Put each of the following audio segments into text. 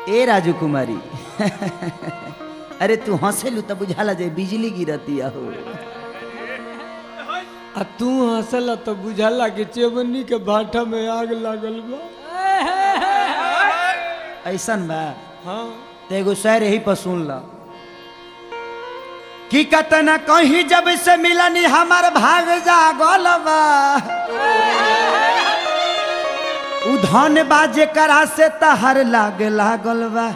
ए राजू कुमारी अरे तू हंसेलू तो बुझाला जे बिजली गिरती हो आ तू हंसला तो बुझाला कि चेवनी के भाटा में आग लागल बा ऐसन बा हाँ तो एगो शायर यही पर सुन ला कि कतना कहीं जब से मिलनी हमार भाग जागल बा उ धन बाजे करा से तहर लागे लागल बा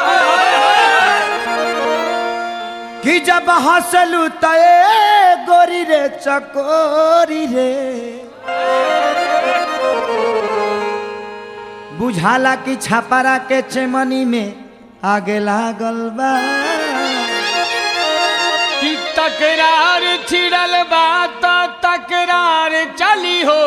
कि जब हंसलू त ए गोरी रे चकोरी रे बुझाला कि छापरा के चेमनी में आगे लागल बा कि तकरार छिड़ल बा तो तकरार चली हो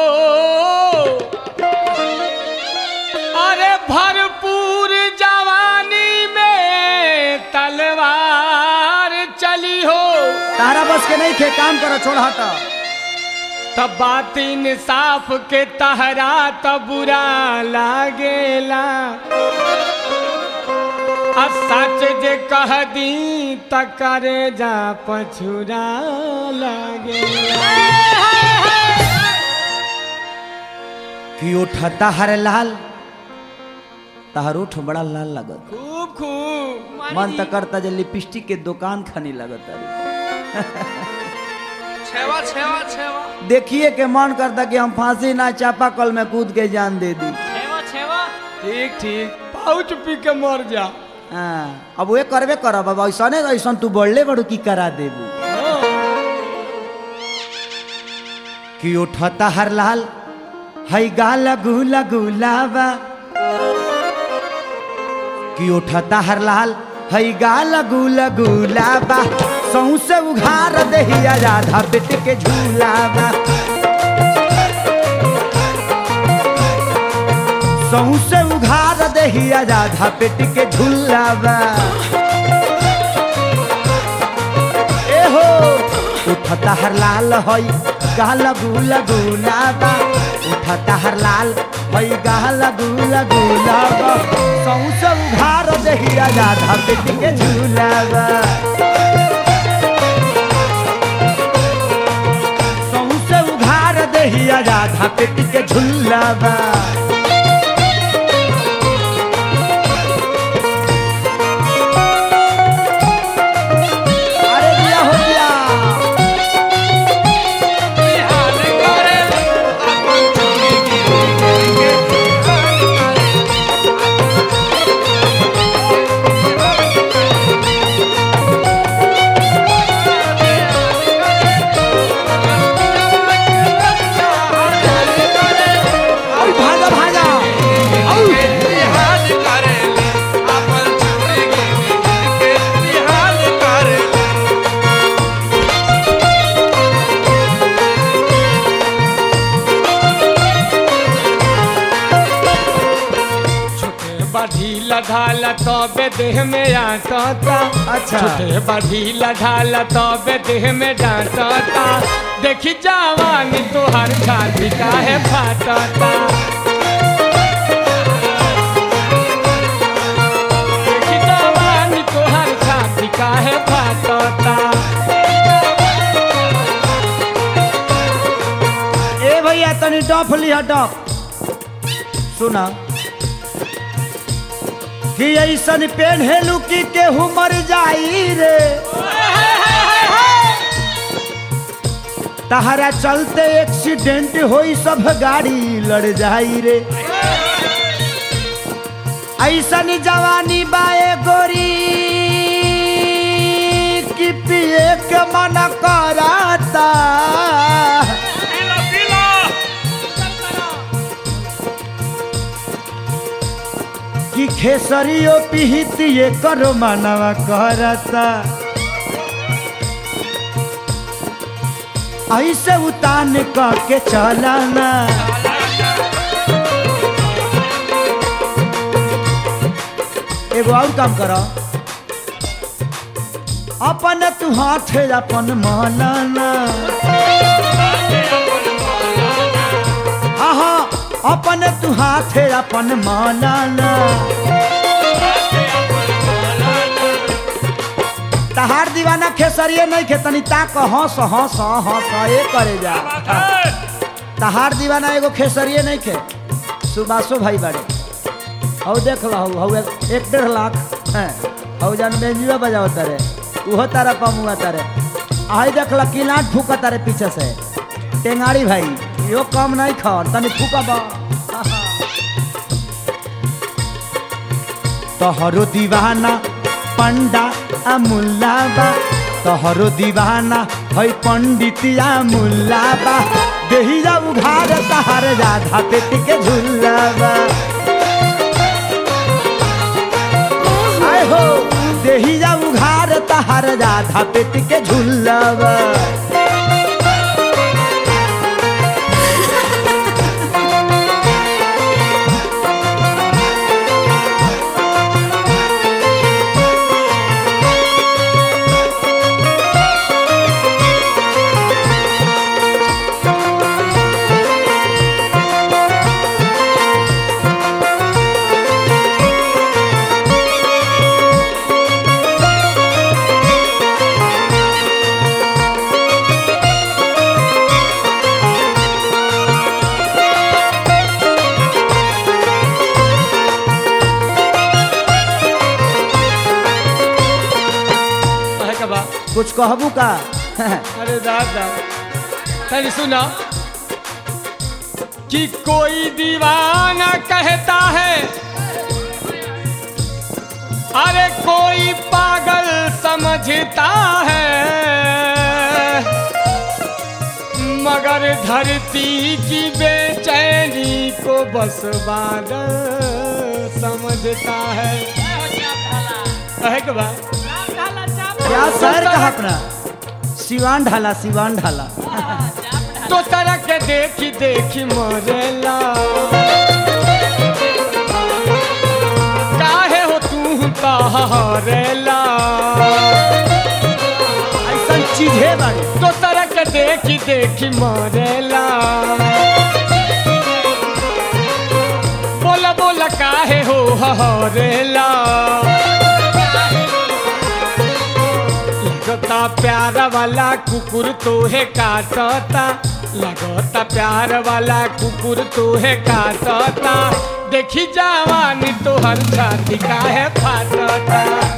अरे भरपूर जवानी में तलवार चली हो तारा बस के नहीं खे काम करो छोड़ हटा तब बात इंसाफ के तहरा त बुरा लागेला आ सच जे कह दी त करे जा पछुरा लागेला कि उठता हर लाल तहर उठ बड़ा लाल लगत खूब खूब मन त करता जे लिपस्टिक के दुकान खनी लगत अरे छेवा छेवा छेवा देखिए के मन करता कि हम फांसी ना चापा कल में कूद के जान दे दी छेवा छेवा ठीक ठीक पाउच पी के मर जा हाँ अब वे करबे करब अब ऐसा नहीं ऐसा तू बढ़ले बड़ू की करा देबू कि उठता हर लाल हई गाल गुला गुलाबा कि उठता हर लाल हई गाल गुला गुलाबा सौसे उघार दहिया राधा बेट के झूलाबा सौसे उघार दहिया राधा पेट के झूलाबा ए हो उठता हर लाल हई गाल गुला गुलाबा उठता हर लाल हई गाल गुला गुलाबा सौसे उघार दहिया राधा पेट के झूलाबा सौसे उघार दहिया राधा पेट के झूलाबा अरे दिया हो दिया हाल करे अपन चोरी की और भागा भागा हाल करे अपन चोरी की हाल करे छोटे बढ़ीला ढाला तबे देह में आटता अच्छा। छोटे बढ़ीला ढाला तबे देह में डांटता देखी जवानी तोहर छाती काहे फाटता देखी जवानी तोहर छाती काहे फाटता ए भैया तनी डफ लिया डफ सुना कि ऐसन पेन्हेलू कि केहू मर जाई रे तहरा चलते एक्सीडेंट होई सब गाड़ी लड़ जाई रे ऐसन जवानी बाए गोरी कि पिए के मन कराता पीला पीला कि खेसरियो पिहितिए करो मानवा करता ऐसे उतान क के चलाना एगो और काम करो अपन तू हाथ अपन मनाना हाँ हाँ अपन तू हाथ अपन मनाना तहार दीवाना खेसरिए नहीं खे तनी ताक हंस हंस हंस ए करे जा तहार दीवाना एगो खेसरिए नहीं खे सुबासो भाई बाड़े हौ देख लो हौ हौ एक एक डेढ़ लाख हैं हौ जान बेंजुआ बजाओ तारे उहो तारा कमुआ तारे आई देख लो किलाट फूका तारे पीछे से टेंगाड़ी भाई यो कम नहीं खा तनी फूका बा तोहरो दीवाना पंडा आ मुल्ला बा तोहरो दीवाना है पंडितिया मुल्ला बा देहिया उघार तहार राधा पेट के झुल्ला बा आय हो देहिया उघार तहार राधा पेट के झुल्ला बा कहे के बा कुछ कहबू का अरे दादा तनी सुना कि कोई दीवाना कहता है अरे कोई पागल समझता है मगर धरती की बेचैनी को बस बादल समझता है कहे के बा क्या शहर कहा अपना सिवान ढाला सिवान ढाला तो तरह के देखी देखी मरेला काहे हो तू तहरेला ऐसा चीजे बाड़ी तो तरह के देखी देखी मरेला बोला बोला काहे हो हरेला लगता प्यार वाला कुकुर तोहे काटता लगता प्यार वाला कुकुर तोहे काटता देखी जवानी तोहर छाती काहे फाटता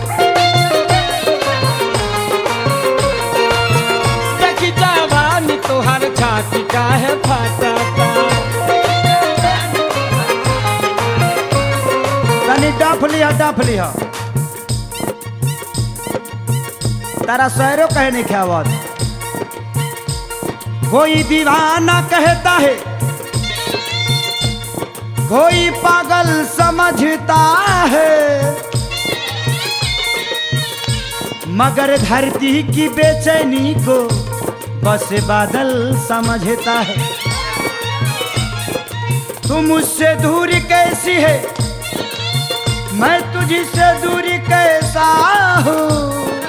देखी जवानी तोहर छाती काहे फाटता तनी डफ लिया डफ लिया तारा शहरों कहे नहीं ख्यावत कोई दीवाना कहता है कोई पागल समझता है मगर धरती की बेचैनी को बस बादल समझता है तुम मुझसे दूरी कैसी है मैं तुझसे दूरी कैसा हूँ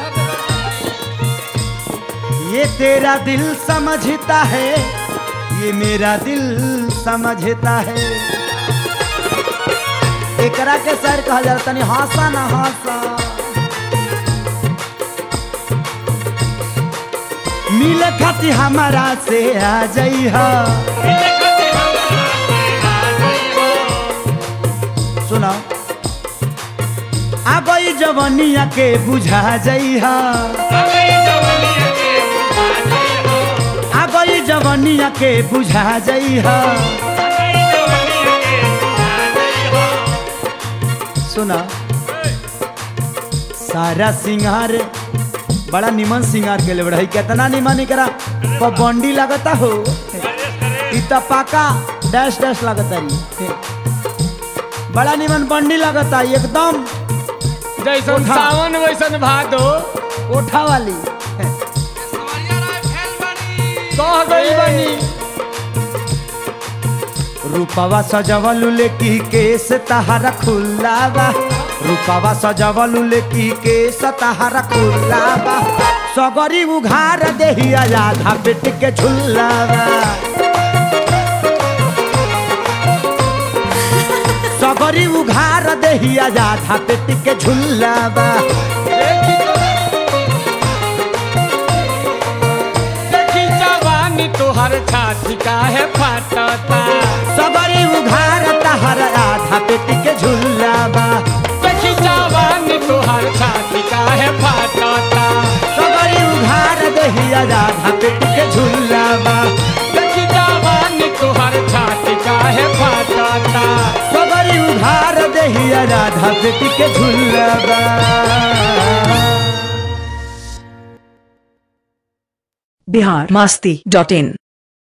ये तेरा दिल समझता है ये मेरा दिल समझता है एकरा के सर कहा जाता तनी हासा ना हासा मिल खाती हमारा से आ जइहा सुना आ गई जवनिया के बुझा जइहा आ गई जवनिया के बुझा जइहा सुना सारा सिंगार बड़ा निमन सिंगार के ले है कितना निमन करा बंडी लगता हो इ त पाका डैश डैश लगता रही बड़ा निमन बंडी लगता एकदम जैसन उठा। सावन वैसन भादो कोठा वाली कह गई बनी रूपवा सजवलू लेकी केस तहारा खुल्ला बा रूपवा सजवलू लेकी केस तहारा खुल्ला बा सगरी उघार देहिया आधा पेट के झुल्ला बा सगरी उघार देहिया आधा पेट के झुल्ला बा देखी तो जवानी तुहर छाती काहे फाटता सबरी उघार तहर आधा पेट के झुल्लाबा देखी जवानी तुहर छाती काहे फाटता सबरी उघार दहिया आधा पेट के झुल्लाबा देखी जवानी तुहर छाती काहे फाटता सबरी उघार दहिया आधा पेट के झुल्लाबा बिहार मस्ती डॉट इन